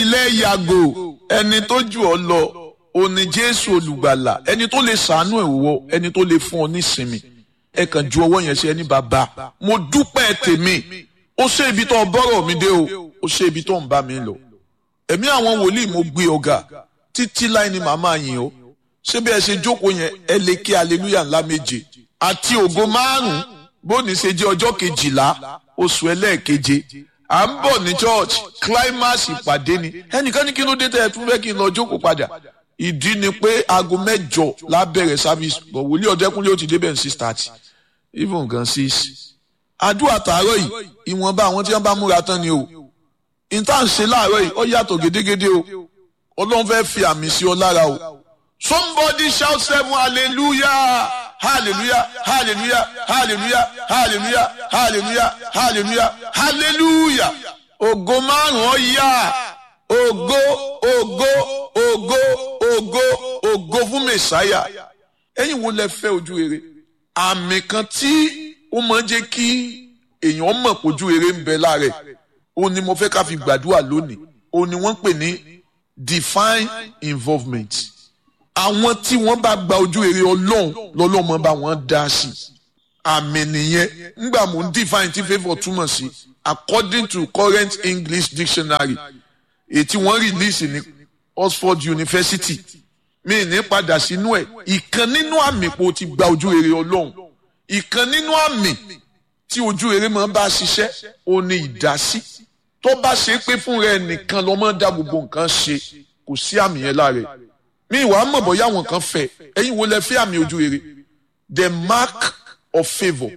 lẹ́yàgò ẹni tó jù ọ lọ òní jésù olùgbàlà ẹni tó lè sàánú ẹ̀ wọ ẹni tó lè fún ọ nísinmi ẹ kàn ju ọwọ́ yẹn sí ẹni bàbá mo dúpẹ́ tèmi ó ṣe ibi tó bọ́rọ̀ mi dé o ó ṣe ibi tó ń bá mi lọ ẹ̀mí àwọn wòlíì mo gbé ọ̀gá títí láì ní màmá yìí o ṣé bí ẹ ṣe jókòó yẹn ẹ lè kí aleluya ńlá méje àti ògo márùn bóni ṣe jẹ́ ọjọ́ kejìlá oṣù ẹlẹ́ẹ̀keje à ń bọ̀ ní church climax ìpàdé ni ẹnìkan ní kí ló dé tẹ́ ẹ tún fẹ́ kí n lọ jókòó padà ìdí ni pé aago mẹ́jọ lábẹ̀rẹ̀ service bọ̀ wòlíì ọ̀dẹ́kúnlé ó ti débẹ̀ ní six thirty even gan six. àdúrà tààrọ̀ yìí ìwọ̀nba àwọn tí wọ́n bá múra tán ni o ìta ń ṣe láàárọ̀ yìí ó yàtọ̀ gédégédé o ọlọ́run fẹ́ fi àmì sí ọ lára o somebody shout seven hallelujah hallelujah hallelujah hallelujah hallelujah hallelujah hallelujah hallelujah ògo márùn ó yá ògo ògo ògo ògo ògo fún mẹsàáyà ẹ̀yin wo lẹ fẹ́ ojú rere àmì kan tí ó máa ń jẹ́ kí èèyàn mọ̀ pójú rere ń bẹ lára ẹ̀ òun ni mo fẹ́ ká fi gbàdúrà lónìí òun ni wọ́n ń pè ní divine involvement àwọn tí wọ́n bá gba ojú rere ọlọ́run lọ́lọ́mọ bá wọn dá sí àmì nìyẹn ńgbà mò ń define tí favour túmọ̀ sí according to current English dictionary èyí tí wọ́n release ní Oxford University mi ní padà sínú ẹ̀ ìkan nínú àmì pò ti gba ojú rere ọlọ́run ìkan nínú àmì tí ojú rere máa bá ṣiṣẹ́ ó ní ìdásí tó bá ṣe pé fún rẹ nìkan ló máa dá gbogbo nǹkan ṣe kò sí àmì yẹn lára ẹ̀ mi ìwà mọ̀ bọ́yá àwọn kan fẹ́ ẹ̀yin wo lẹ fẹ́ àmì ojú rere the mark of favour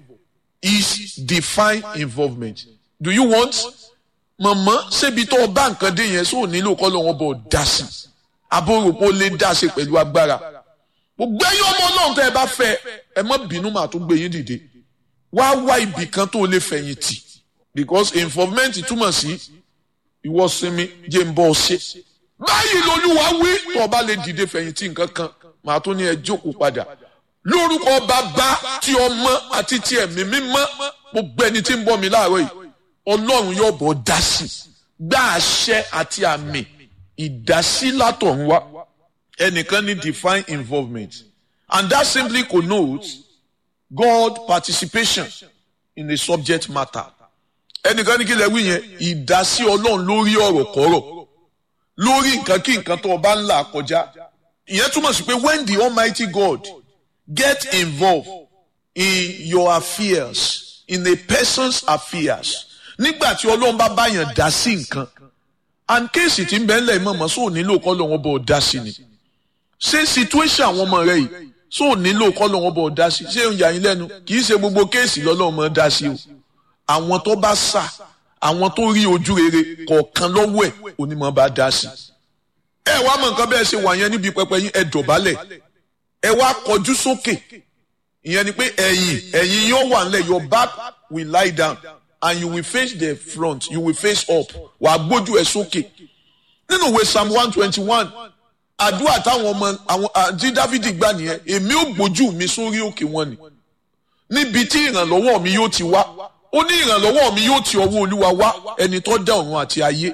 is divine involvement do you want mọ̀mọ́ ṣébi tó o bá nǹkan dé yẹn sóò nílò kọ́ lọ́wọ́ bọ̀ dá sí abóròpó lè dá sí pẹ̀lú agbára gbogbo ẹ̀yin ọmọ ọlọ́run tẹ́ ẹ bá fẹ́ ẹ má bínú màá tún gbé yín dìde wá wá ibì kan tó lè fẹ̀yìn tì because involvement túmọ̀ sí ìwọ sinmi jẹ́ ń bọ́ ọ ṣe báyìí lolúwa wí tó o bá lè dìde fẹ̀yìntì nǹkan kan màá tún ní ẹ jókòó padà lórúkọ bàbá tí ọmọ àti tí ẹ̀mí mímọ́ gbogbo ẹni tí ń bọ́ mi láàárọ̀ yìí ọlọ́run yóò bọ̀ dá sí gbá àṣẹ àti àmì ìdásí látọ̀run wá ẹnìkan ní divine involvement and that simply connotes God participation in a subject matter ẹnìkan ní kí lè wí yẹn ìdásí ọlọ́run lórí ọ̀rọ̀ kọ́rọ̀ lórí nǹkan kí nǹkan tó o bá ń là kọjá ìyẹn túmọ̀ sí pé when the almighty God get involved in your affairs in a person's affairs nígbà tí ọlọ́run bá báyàn dá sí nǹkan and kéèsì tí ń bẹ́ẹ̀ lẹ̀ mọ̀mọ́ sóò nílò kọ́ lọ́wọ́ bọ̀ dá sí ni ṣé situation àwọn ọmọ rẹ yìí sóò nílò kọ́ lọ́wọ́ bọ̀ dá sí ṣé ń yà yín lẹ́nu kì í ṣe gbogbo kéèsì lọ́lọ́run mọ̀ dá sí o àwọn tó bá sà àwọn tó rí ojú rere kọ̀ọ̀kan lọ́wọ́ ẹ̀ onímọ̀ bá dá sí. ẹ wá mọ nǹkan bẹ́ẹ̀ ṣe wà yẹn níbi pẹpẹ yín ẹ dọ̀bálẹ̀ ẹ wá kọjú sókè ìyẹn ni pé ẹ̀yìn ẹ̀yìn yóò wà nílẹ̀ your back will lie down and you will face the front you will face up wàá gbójú ẹ sókè nínú ìwé psalm one twenty one àdúrà táwọn ọmọ àwọn àti dávidi gbà nìyẹn èmi ò gbójú mi sórí òkè wọn ni níbi tí ìrànlọ́wọ́ mi yóò ti wá ó ní ìrànlọ́wọ́ mi yóò ti ọwọ́ olúwa wá ẹni tó dá ọ̀run àti ayé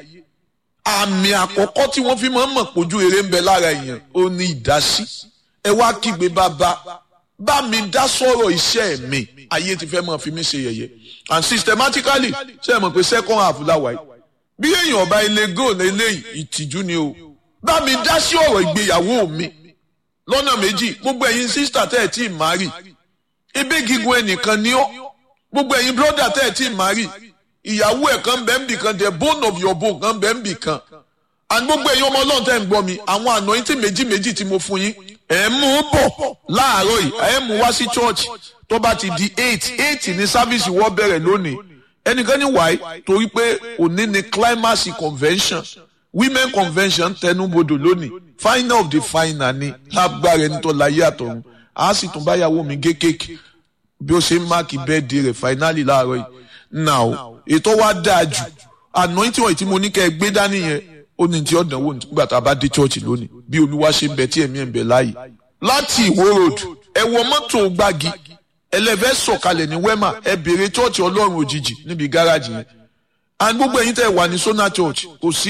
àmì àkọ́kọ́ tí wọ́n fi máa ń mọ̀ pójú eré ń bẹ lára èèyàn ó ní ìdásí ẹ wá kígbe bàbá bá mi dá sọ̀rọ̀ iṣẹ́ mi ayé ti fẹ́ máa fi mí ṣe yẹ̀yẹ́ and systematically ṣe é mọ̀ pé second half láwa yìí bí èèyàn ọba ilé goal eléyìí ìtìjú ni o bá mi dá sí ọ̀rọ̀ ìgbéyàwó mi lọ́nà méjì gbogbo ẹ̀yin sísítà tẹ́ ẹ̀ tí ì má rì ebe gígùn ẹnìkan ni ọ́ gbogbo ẹ̀yin brọ́dà tẹ́ ẹ̀ tí ì má rì ìyàwó ẹ̀ kan bẹ́ẹ̀ ń bì kan the bone of your bone kan bẹ́ẹ̀ ń bì kan and gbogbo ẹ̀yin ọmọ ọlọ́run tẹ́ ń gbọ́ mi àwọn anointing méjì méjì tí mo fún yín ẹ̀ mú un bọ̀ láàárọ̀ yìí ẹ̀ mú wá sí church tó bá ti di eight eight ní sáfíìsì wọ́n bẹ̀rẹ̀ lónìí ẹnìkan ní wáyé torí pé òní ni climax convention women convention tẹnubodò lónìí final of the final ni lágbára ẹni tó láyé àtọ̀run a sì tún báyàwó mi gé kéèkì bí ó ṣe ń máàkì bẹ́ẹ̀dì rẹ̀ finally láàárọ̀ yìí now ètò wa dáa jù anointing wọ̀nyí tí mo ní kẹ́ ẹ gbé dání yẹn ó ní tí ọ̀dàn wò nígbà tá a bá dé church lónìí bí olúwa ṣe ń bẹ tí ẹ̀mí ẹ̀ ń bẹ láàyè láti ìwó road ẹ wọ mọ́tò gbági ẹlẹ́fẹ́ sọ̀kalẹ̀ ní wema ẹ béèrè church ọlọ́run òjijì níbi gáràjì yẹn and gbogbo ẹ̀yin tẹ́ wà ní sona church kò sí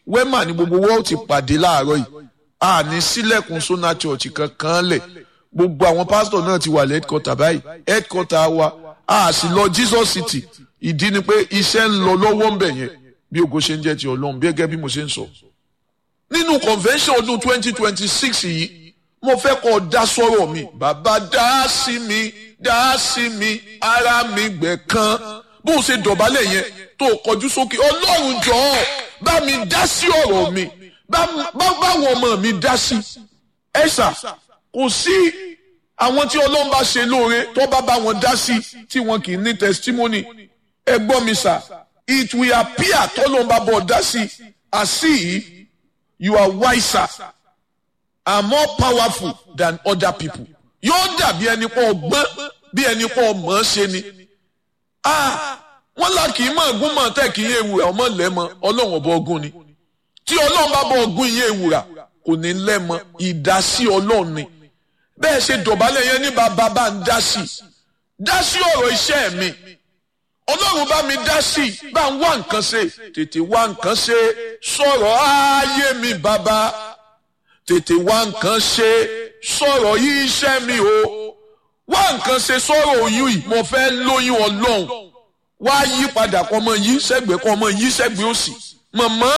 wema ni gbogbo wa ó ti pàdé láàárọ̀ yìí a ní sílẹ̀kùn sona church kankan lẹ̀ gbogbo àwọn pásítọ̀ náà ti wà ní headquarter báyìí headquarter wa a sì lọ Jesus City ìdí ni pé iṣẹ́ ń lọ lọ́wọ́ ń bẹ̀ yẹn bí ògo ṣe ń jẹ́ ti ọlọ́run bí gẹ́gẹ́ bí mo ṣe ń sọ. nínú convention ọdún twenty twenty six yìí mo fẹ́ kọ́ dá sọ́rọ̀ mi bàbá dá sí mi dá sí mi ara mi gbẹ̀ kan bó o ṣe dọ̀bálẹ̀ yẹn tó o kọjú sókè ọlọ́run jọ̀ọ́ bá mi dá sí ọ̀rọ̀ mi báwọn ọmọ mi dá sí ẹ̀sà kò sí àwọn tí ọlọ́run bá ṣe lóore tó bá bá wọn dá sí tí wọn kì í ní testimony ẹ gbọ́ mi sà it will appear tọ́lọ́run bá bọ̀ dá sí as if you are wiser and more powerful than other people yóò dàbí ẹni pọ̀ ọgbọ́n bí ẹni pọ̀ mọ̀ ọ́ ṣe ni wọ́n là kì í mọ̀ ọ̀gùn mọ̀ tẹ́ kì í ewùrà ọmọ lẹ́mọ ọlọ́run ọba ọgùn ni tí ọlọ́run bá bọ̀ ọgùn yìí ewùrà kò ní lẹ́mọ ìdásí ọlọ́run ni bẹ́ẹ̀ ṣe dọ̀bálẹ̀ yẹn ní bàbá bá ń dá sí dá sí ọ̀rọ̀ iṣẹ́ mi ọlọ́run bá mi dá sí bá ń wá nǹkan ṣe tètè wá nǹkan ṣe sọ̀rọ̀ ayé mi bàbá tètè wá nǹkan ṣe sọ̀rọ̀ yìí iṣẹ́ mi o wá nǹkan ṣe sọ̀rọ̀ oyún yìí mo fẹ́ lóyún ọlọ́run wá yí padà kọ́ ọmọ yìí sẹ́gbẹ̀ẹ́ kọ́ ọmọ yìí sẹ́gbẹ̀ẹ́ òsì mọ̀mọ́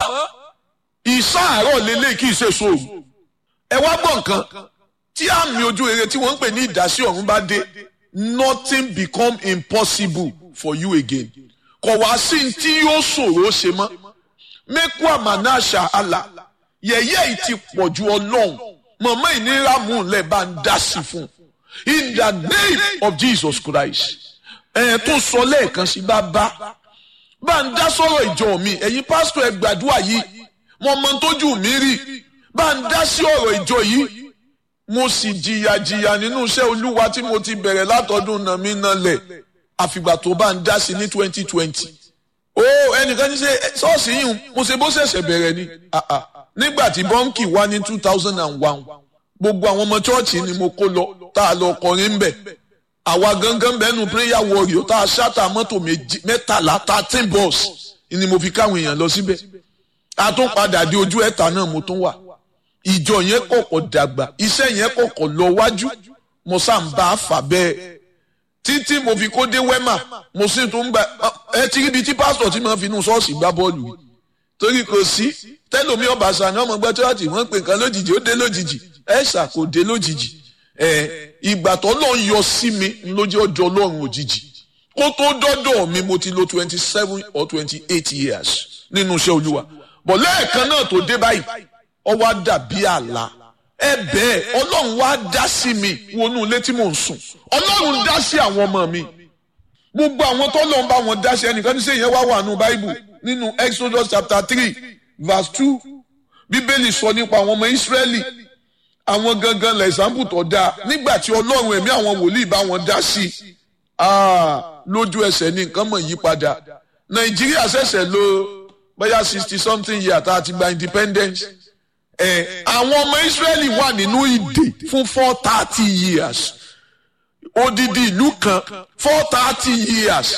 ìsáàárọ̀ lélẹ̀ kì í ṣe sóòrù ẹ wá gbọ́ nǹkan tí àmì ojú rere tí wọ́n ń pè ní ìdásí ọ̀run bá dé nothing become impossible for you again kò wá sí tí yóò ṣòro ṣe mọ́ mẹ́kú àmàna àṣà àlà yẹ̀yẹ́ yìí ti pọ̀ ju ọlọ́run mọ̀mọ́ ìnira mú un lẹ̀ bá ń dá sí fún un in the name of Jesus Christ ẹ̀ tó sọ lẹ́ẹ̀kan sí bá bá bá ń dá sọ̀rọ̀ ìjọ mi ẹ̀yin pásítọ̀ ẹ gbàdúrà yìí mo mọ tójú mi rí bá ń dá sí ọ̀rọ̀ ìjọ yìí mo sì jìyà jìyà nínú iṣẹ́ olúwa tí mo ti bẹ̀rẹ̀ látọdún náà mi náà lẹ̀ àfìgbà tó bá ń dá sí ní twenty twenty ó ẹnìkan ní ṣe ṣọ́ọ̀ṣì yìí mo ṣe bó ṣẹ̀ṣẹ̀ bẹ̀rẹ̀ ni nígbà tí bọ́ǹkì wá ní two thousand and one gbogbo àwọn ọmọ chọ́ọ̀chì ni mo kó lọ tá a lọ kọrin ń bẹ̀ àwa gangan bẹ́ẹ̀nu prayer warrior tá a ṣáta mọ́tò mẹ́tàlá thirteen bus ni mo fi káwọn èèyàn lọ síbẹ̀ a tún padà dé ojú ẹ̀ta náà mo tún wà ìjọ yẹn kọ̀kọ̀ dàgbà iṣẹ́ yẹn kọ̀kọ̀ lọ wájú mo sá ń bá a fà bẹ́ẹ̀ títí mo fi kó dé wẹ́mà mo sì tún gba ẹ ti ríbi tí pásítọ̀ tí mo fi inú ṣọ́ọ̀ṣì gbá bọ́ọ̀lù yìí torí kò sí tẹ́lómi ọba sani ọmọ gbẹ́ tíwájú wọ́n pè nǹkan lójijì ó dé lójijì ẹ̀ ṣà kò dé lójijì ẹ̀ ìgbà tó lọ́n yọ sí mi lójú ọjọ́ ọlọ́run òjijì kó tó dọ́dọ̀ mi mo ti lo twenty seven or twenty eight years nínú iṣẹ́ olúwa bọ̀ lẹ́ẹ̀kan náà tó dé báyìí ọ wá dàbí àlá ẹ bẹ́ẹ̀ ọlọ́run wá dá sí mi wọnú ilé tí mò ń sùn ọlọ́run dá sí àwọn ọmọ mi gbogbo àwọn tó lọ́n bá wọn dá sí ẹnìkan ní sẹ́yìn wá wà nù báíbù nínú Exodus chapter three verse two bíbélì sọ nípa àwọn ọmọ Ísírẹ́lì àwọn gangan lẹ̀ example tó dáa nígbà tí ọlọ́run ẹ̀mí àwọn wòlíì bá wọn dá sí lójú ẹsẹ̀ ní nǹkan mọ̀ yí padà Nàìjíríà ṣẹ̀ṣẹ̀ lò bóyá sixty something year tá a ti gba independence ẹ àwọn ọmọ Israẹli wà nínú ìdè fún four thirty years odidi ìlú kan four thirty years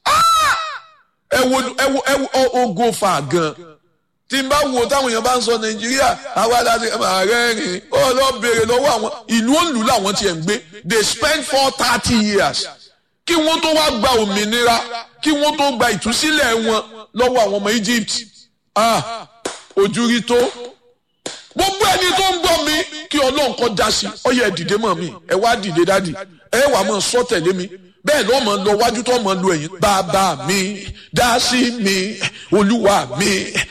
ẹ wo ẹ wo ẹ wo ogo fa gan tí n bá wo táwọn èèyàn bá ń sọ Nàìjíríà àwa láti ààrẹ rìn ó lọ béèrè lọ́wọ́ àwọn ìlú òǹlù làwọn tiẹ̀ ń gbé they spend four thirty years kí wọ́n tó wá gba òmìnira kí wọ́n tó gba ìtúsílẹ̀ wọn lọ́wọ́ àwọn ọmọ Egypt ah ojú rí tó gbogbo ẹni tó ń gbọ́ mi kí ọlọ́run kọ́ da sí ọ yẹ dìde mọ́ mi ẹ wá dìde dádì ẹ wà mọ́ sọ tẹ̀lé mi bẹ́ẹ̀ lọ́ mọ́ lọ wájú tó mọ́ lu ẹ̀yìn bàbá mi dá sí mi olúwa mi